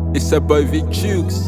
It's a boy Vic Chooks.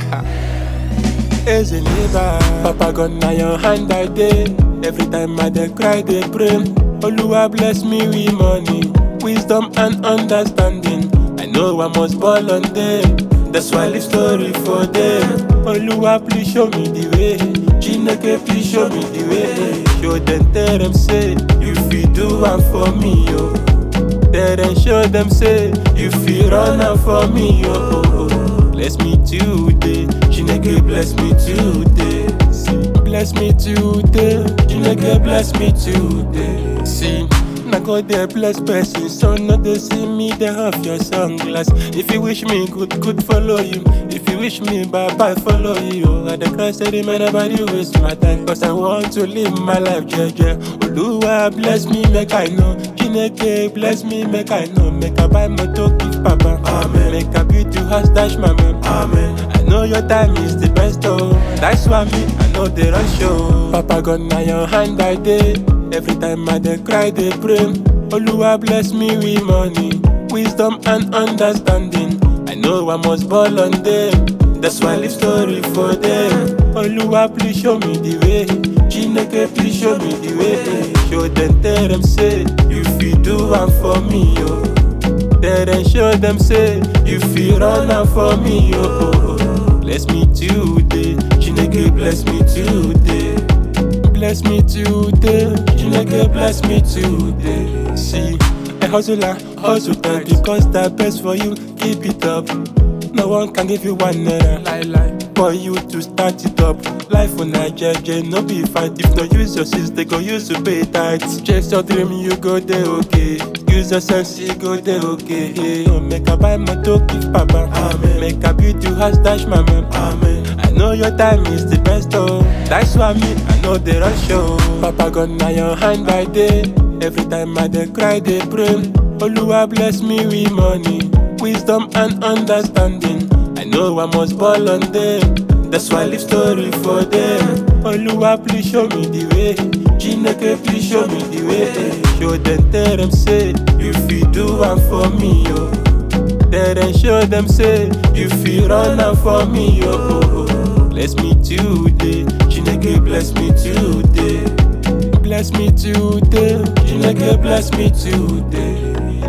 As a neighbor, Papa got na your hand I day. Every time I dey cry, they pray. Oluwa bless me with money, wisdom and understanding. I know I must ball on them. That's why I live story for them. Oluwa please show me the way. Chineke please show me the way. Show them, tell them say you fit do one for me, yo. Tell them, show them say you fit run am for me, yo. Bless me today, Chineke bless me today. See, bless me today, Chineke bless me today. See. Na God dey bless person, so no dey see me dey off your sunglass. If you wish me good, good follow you. If you wish me bad, bad follow you. I dey cry steady, man, nobody waste my time, cause I want to live my life, jeje. Oluwa bless me, make I know. Chineke bless me, make I know. Make I buy motor, give papa. Amen. Make I build you house, dash my man. Amen. I know your time is the best, oh. That's why me, I know the rush, oh. Papa got na your hand I day. Every time I dey cry, they pray. Oluwa bless me with money, wisdom and understanding. I know I must ball on them. That's why I live story for them. Oluwa please show me the way. Chineke please show me the way. Show them, tell them say you fit do one for me, yo. Tell them, show them say you fit run am for me, yo. Bless me today, Chineke bless me today. Bless me today, Chineke bless me today. See, a hustler, hustle time because that best for you. Keep it up. No one can give you one naira. Lie, lie. For you to start it up. Life on a jeje, no be fight. If no use your sense, they go use to pay tithes. Chase your dream, you go there okay. Use your sense, you go there okay. Hey, oh, make a buy motor, give papa. Amen. Make a build you house, dash my man. Amen. I know your time is the best, oh. That's why me, I know the rush, oh. Papa got na your hand by day. Every time I dey cry, they pray. Oluwa bless me with money, wisdom and understanding. I know I must ball on them. That's why I live story for them. Oluwa please show me the way. Chineke please show me the way. Show them, tell them say you fit do one for me, yo. Tell them, show them say you fit run am for me, yo. Bless me today, Chineke bless me today. Bless me today, Chineke bless me today.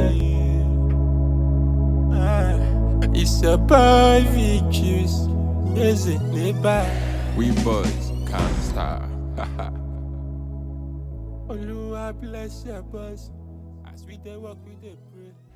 Ah, It's a boy Vicus, is it neighbor? We boys can't stop. Oluwa bless your boys, as we dey work we dey pray.